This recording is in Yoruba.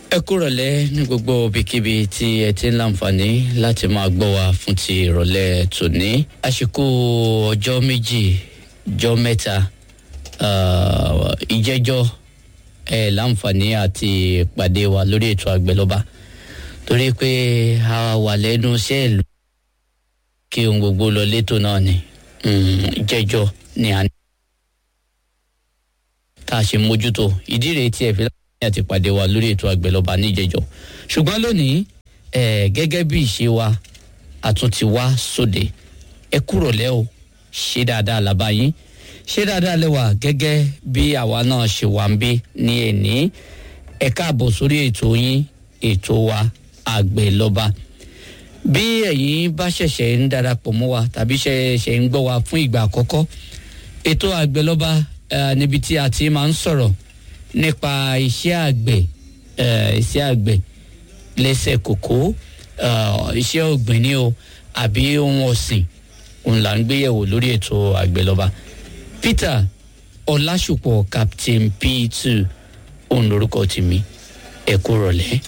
ẹ kúrọ̀lẹ́ ní gbogbo ibikíbi tí ẹ ti ń láǹfààní láti máa gbọ́ wa fún ti ìrọ̀lẹ́ tòní. àsìkò ọjọ́ méjì jọ́ mẹ́ta ah, ìjẹ́jọ́ ẹ láǹfààní àti pàdé wa lórí ètò àgbẹ̀lọ́ba torí pé a wà lẹ́nu iṣẹ́ ìlú kí ohun gbogbo lọ létò náà ni Mm, ìjẹ́jọ́ ni a ní tá a ṣe mójútó ìdí rèé tí ẹ fi láǹfààní àti pàdé wa lórí ètò àgbẹ̀lọ́ba níjẹjọ́ ṣùgbọ́n lónìí ẹ gẹ́gẹ́ bí ìṣe wa àtúntì wá sóde ẹ kúrò lẹ́ o ṣe dáadáa làbá yín ṣe dáadáa lẹ́wà gẹ́gẹ́ bí àwa náà ṣe wà ń bí ní ẹ̀ní ẹ káàbọ̀ sórí ètò yín ètò wa àgbẹ̀lọ́ba bí ẹ̀yin bá ṣẹ̀ṣẹ̀ ń darapọ̀ mọ́ wa tàbí ṣẹ̀ṣẹ̀ ń gbọ́ wa fún ìgbà àkọ́kọ́ ètò àgbẹ̀lọ́ba eh, níbi tí a ti máa ń sọ̀rọ̀ nípa iṣẹ́ àgbẹ̀ eh, iṣẹ́ àgbẹ̀ lẹ́sẹ̀ kòkó eh, iṣẹ́ ọ̀gbìn ni o àbí ohun ọ̀sìn òun là ń gbéyẹ̀wò lórí ètò àgbẹ̀lọ́ba peter ọlásùpọ̀ captain p2 òun lorúkọ tèmi ẹ kú rọ̀lẹ́.